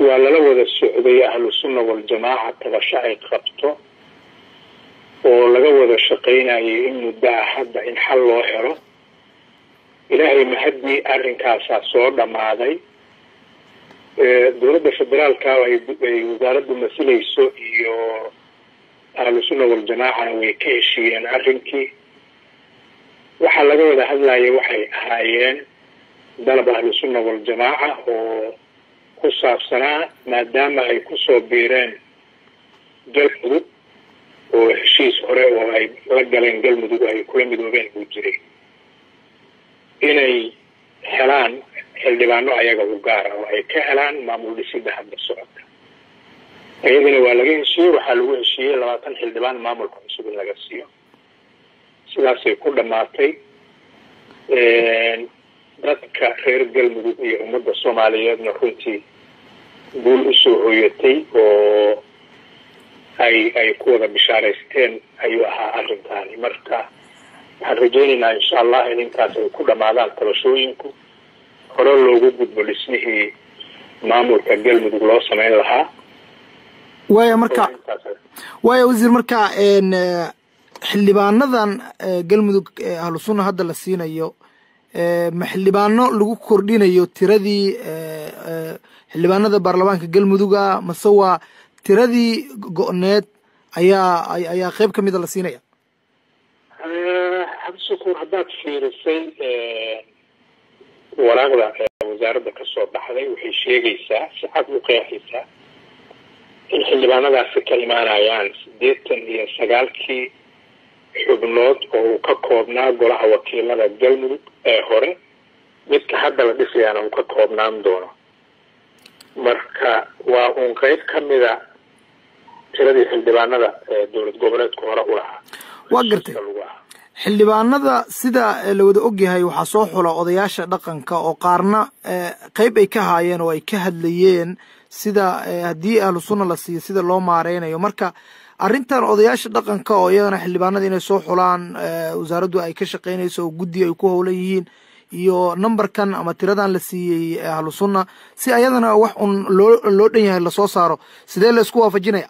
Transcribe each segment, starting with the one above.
waa lala wada socday ahlu sunna waljamaaca tabasho ay qabto oo laga wada shaqaynayay in muddo ah hadda in xal loo helo ilaahay mahaddii arrinkaasaa soo dhammaaday dowladda federaalka ay wasaaraddu masilayso iyo ahlu sunna waljamaacana way ka heshiiyeen arrinkii waxaa laga wada hadlaya waxay ahaayeen dalab ahlu sunna waljamaaca oo ku saabsanaa maadaama ay kusoo biireen galmudug oo heshiis hore oo ay la galeen galmudug ay kula midoobeen buu jiray inay helaan xildhibaano ayaga u gaara oo ay ka helaan maamul dhisida hadda socota iyadana waa laga heshiiyey waxaa lagu heshiiyey labaatan xildhibaan maamulka cusub in laga siiyo sidaasay ku dhamaatay dadka reer galmudug iyo ummadda soomaaliyeedna runtii guul usoo hooyatay oo ay ay ku wada bishaaraysteen ayuu ahaa arrintaani marka waxaan rajaynaynaa insha allah in intaas ay ku dhamaadaan tabashooyinku hore loogu gudbo dhismihii maamulka galmudug loo sameyn lahaa waaya marka waaya wasiir marka xildhibaanadan galmudug ahlu sunna hadda la siinayo ma xildhibaano lagu kordhinayo tiradii xildhibaanada baarlamaanka galmuduga mase waa tiradii go-need ayaa ayaa qeyb ka mida la siinaya cabdishakuur haddaad fiirisay waraaqda wasaaradda kasoo baxday waxay sheegaysaa si cad u qeexaysaa in xildhibaanadaasi ka imaanayaan siddeetan iyo sagaalkii xubnood oo uu ka koobnaa golaha wakiilada galmudug ee hore midka hadda la dhisayaana uu ka koobnaan doono marka waa uun qeyb ka mida tiradii xildhibaanada ee dowlad goboleedku hore u lahaa waa gartay xildhibaanada sida la wada ogyahay waxaa soo xula odayaasha dhaqanka oo qaarna qeyb ay ka haayeen oo ay ka hadlayeen sida haddii ahlu sunna la siiyo sida loo maareynayo marka arrintan odayaasha dhaqanka oo iyagana xildhibaanada inay soo xulaan wasaaraddu ay ka shaqeynayso oo guddi ay ku howlan yihiin iyo numberkan ama tiradan la siiyey ahlu sunna si ayadana wax un loo loo dhan yahay lasoo saaro sidee la isku waafajinaya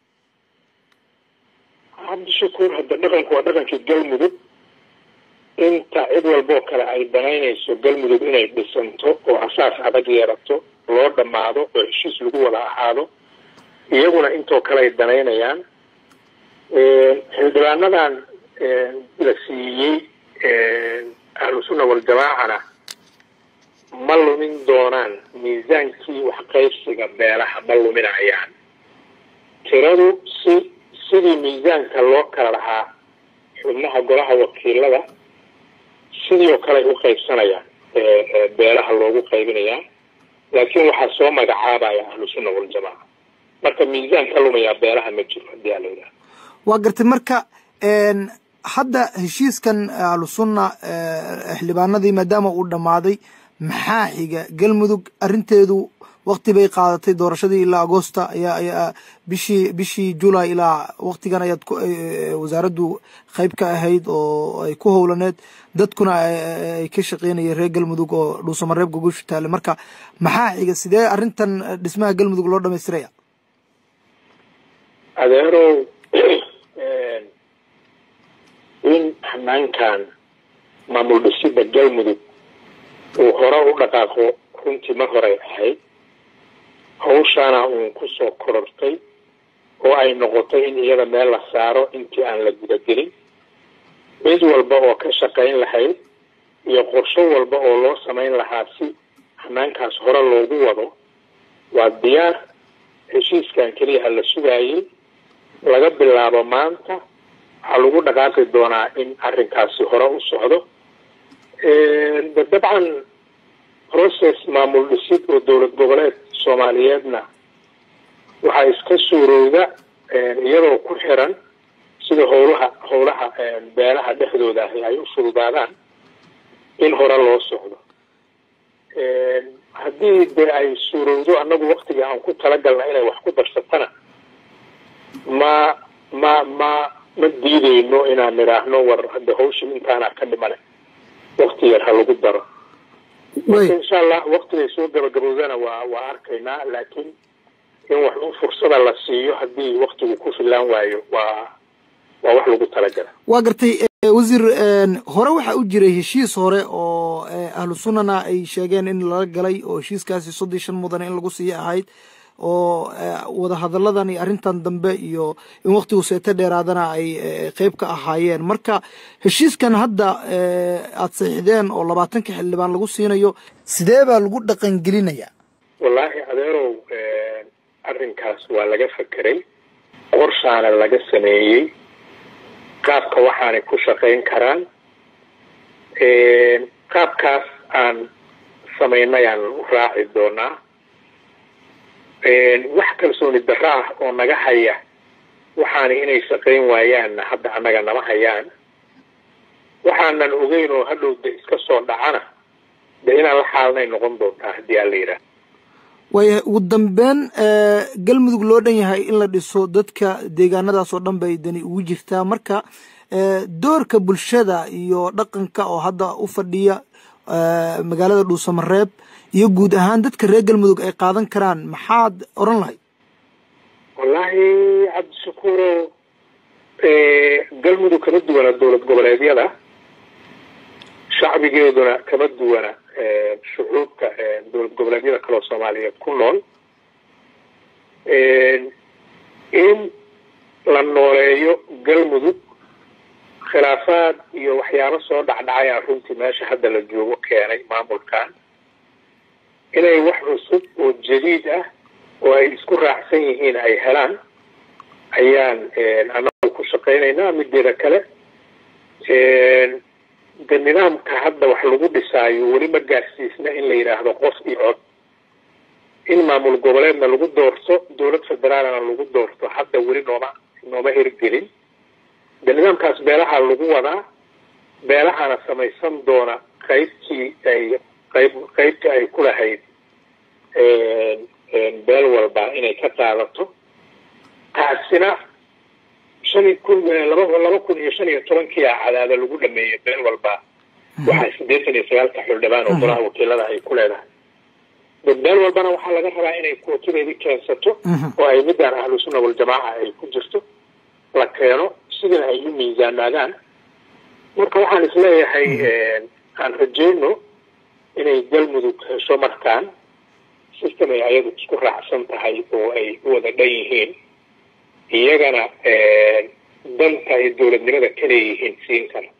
cabdishakuur hadda dhaqanku waa dhaqankii galmudug inta cid walboo kale ay danaynayso galmudug inay dhisanto oo asaas adag yeerato loo dhammaado oo heshiis lagu wada ahaado iyaguna intoo kale ay danaynayaan xildhibaanadan la siiyey ahlu sunna waljamaacana ma lumin doonaan miisaankii waxqaybsiga beelaha ma luminayaan tiradu si sidii miisaanka loo kala lahaa xubnaha golaha wakiilada sidii oo kale ay u qaybsanayaan beelaha loogu qaybinayaa laakiin waxaa soo magacaabaya ahlu sunna waljamaaca marka miisaan ka lumayaa beelaha ma jiro hadii aa la yidhaha waa gartay marka hadda heshiiskan ahlu sunna xildhibaanadii maadaama uu dhammaaday maxaa xiga galmudug arrinteedu wakti bay qaadatay doorashadii ilaa agosta ayaa ayaa bishii bishii julay ilaa waktigan ayaad wasaaraddu qeyb ka ahayd oo ay ku howlaneed dadkuna ay ka shaqeynayeen reer galmudug oo dhuusamareeb gogoshu taale marka maxaa xiga sidee arrintan dhismaha galmudug loo dhamaystiraya adeerow in hanaankan maamul dhisida galmudug uu hore u dhaqaaqo runtii mar horey ahayd hawshaana uun kusoo korortay oo ay noqotay in iyada meel la saaro intii aan la gudagelin cid walba oo ka shaqayn lahayd iyo qorsho walba oo loo samayn lahaa si hanaankaas hore loogu wado waa diyaar heshiiskan keliyaha la sugaayay laga bilaabo maanta waxaa lagu dhaqaaqi doonaa in arrinkaasi hore u socdo dabcan process maamul dhisid oo dowlad goboleed soomaaliyeedna waxaa iska suurowda iyadoo ku xiran sida howlaha howlaha beelaha dhexdooda ahi ay u fududaadaan in hore loo socdo haddii dee ay suurowdo annagu waktiga aan ku talagalna inay wax ku darsatana ma ma ma ma diideyno inaan nidhaahno war hadda hawshin intaana ka dhimane wakti yar ha lagu daro marka insha allah waktigay soo gabagabowdana waa waa arkaynaa laakiin in wax un fursada la siiyo haddii waktigu ku filaan waayo waa waa wax lagu talagala waa gartay wasiir hore waxaa u jiray heshiis hore oo ahlu sunnana ay sheegeen in lala galay oo heshiiskaasi soddon shan mudane in lagu siiyo ahayd oo wadahadalladan iyo arrintan dambe iyo in waktigu seeto dheeraadana ay qeyb ka ahaayeen marka heshiiskan hadda aada saxiixdeen oo labaatanka xildhibaan lagu siinayo sidee baa lagu dhaqangelinayaa wallaahi adeerow arrinkaas waa laga fekeray qorshaana laga sameeyey qaabka waxaanay ku shaqayn karaan qaabkaas aan samaynayaan u raaci doonaa wax kalsooni darro ah oo naga haya waxaana inay shaqayn waayaanna hadda annaga nama hayaan waxaanan ogeyn oo hadhow de iska soo dhacana de inaan la xaalanay noqon doontaa haddii aan la yidhaah waayahay ugu dambeyn galmudug loo dhan yahay in la dhiso dadka deegaanadaas oo dhan bay dani ugu jirtaa marka doorka bulshada iyo dhaqanka oo hadda u fadhiya magaalada dhuusamareeb iyo guud ahaan dadka reer galmudug ay qaadan karaan maxaad odhan lahayd wallaahi cabdishakuuro galmudug kama duwana dowlad goboleedyada shacbigeeduna kama duwana shucuubka dowlad goboleedyada kaloo soomaaliyeed ku nool in la nooleeyo galmudug khilaafaad iyo waxyaabo soo dhacdhacayaan runtii meesha hadda la joogo keenay maamulkan inay wax cusub oo jadiid ah oo ay isku raacsan yihiin ay helaan ayaan annagu ku shaqaynaynaa mideeda kale de nidaamka hadda wax lagu dhisaayo weli ma gaarsiisna in la yidhaahdo qof iyo cod in maamul goboleedna lagu doorto dowlad federaalna lagu doorto hadda weli nooma nooma hirgelin de nidaamkaas beelaha lagu wadaa beelahana samaysan doona qaybtii ay qayb qaybtii ay ku lahayd beel walba inay ka qaadato taasina shan kun laba laba kun iyo shan iyo tobankii a cadaada lagu dhameeyey beel walba waxaa siddeetan iyo sagaalka xildhibaan oo golaha wakiilada ay ku leedahay beel walbana waxaa laga rabaa inay kootadeedii keensato oo ay midaan ahlu sunna waljamaaca ay ku jirto la keeno sidana ay u miisaanaadaan marka waxaan isleeyahay aan rajeyno inay galmudug hesho markaan system ay ayadu isku raacsan tahay oo ay u wada dhan yihiin iyagana danta ay dowladnimada ka leeyihiin siin kara